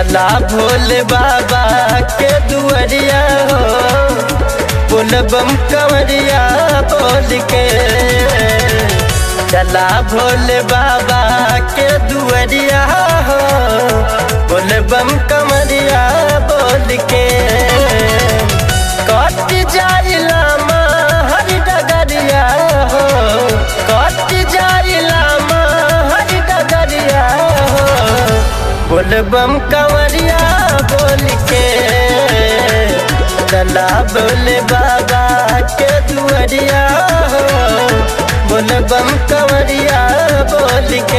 चला भोले बाबा के दुआरिया हो पुल बम कंवरिया बोल के चला भोले बाबा के दुआरिया हो पुल बम कंवरिया बोल के कट जाइला हर डगरिया हो कट जाइला हर डगरिया हो बोल बम कंवरिया बोल के चला बोले बाबा के दुआरिया हो बोल बम कंवरिया बोल के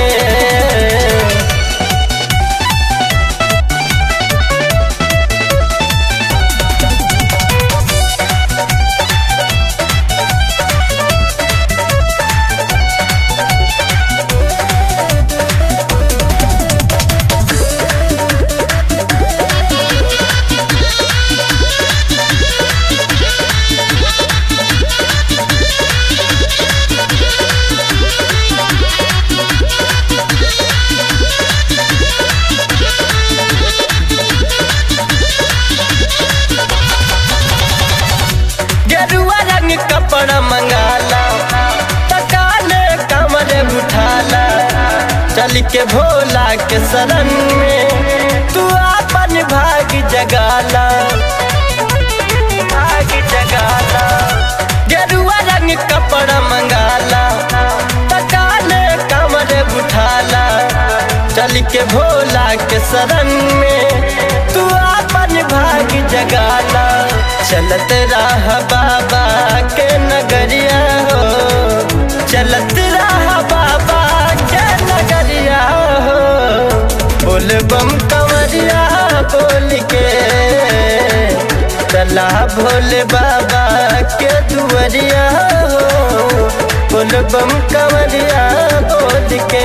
गेरुआ रंग कपड़ा मंगाला तकाले कमर उठाला चल के भोला के शरण में तू अपन भाग जगाला भाग जगाला गेरुआ रंग कपड़ा मंगाला तकाले कमर उठाला चल के भोला के शरण में तू अपन भाग जगाला चलत राह बाबा के नगरिया हो चलत राह बाबा के नगरिया हो बोल बम कंवरिया बोल के चला भोले बाबा के दुआरिया हो बोल बम कंवरिया बोल के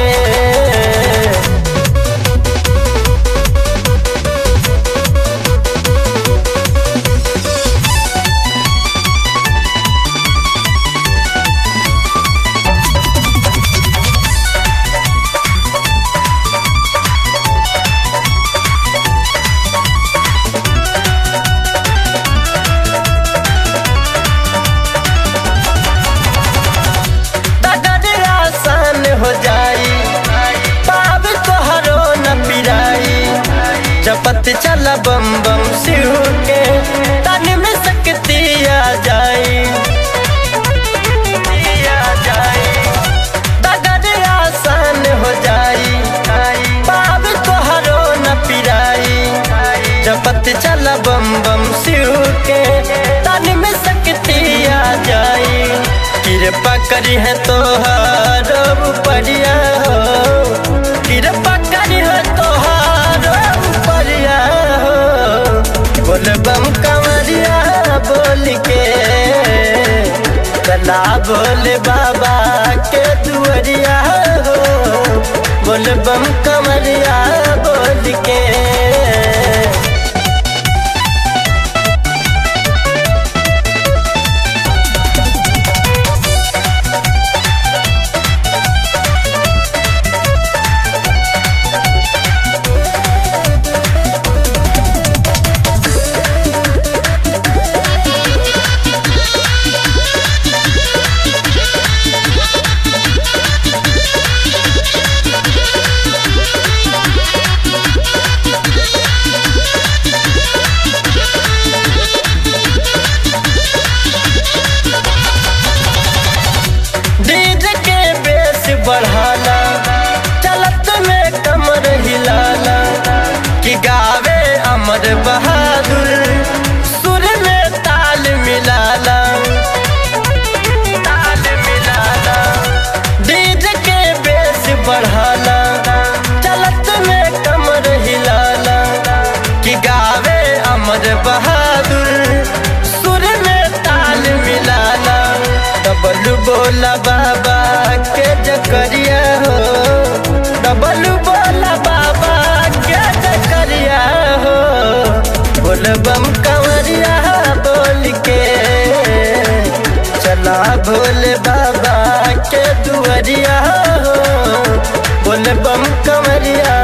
डगर आसान हो जाई पाप तोहरो न पिराई जपत चल बम बम शिव के तन में शक्ति आ जाई आ जाई डगर आसान हो जाई पाप तोहरो न पिराई जपत चल बम बम शिव के तन में शक्ति आ जाई कृपा करी है तोहार उपरिया हो कृपा करी है तोहार उपरिया हो बोल बम कंवरिया बोल के कला बोले बाबा के दुआरिया हो बोल बम कंवरिया बोल के डीजे के बेस बढ़ाला चलत में कमर हिलाला कि गावे अमर बहादुर सुर में ताल मिलाला ताल मिलाला डीजे के बेस बढ़ाला चलत में कमर हिलाला कि गावे अमर बहादुर सुर में ताल मिलाला डबल बोला बाबा के जकरिया हो डबल बोला बाबा के जकरिया हो बोल बम कंवरिया बोल के चला भोले बाबा के दुआरिया हो बोल बम कंवरिया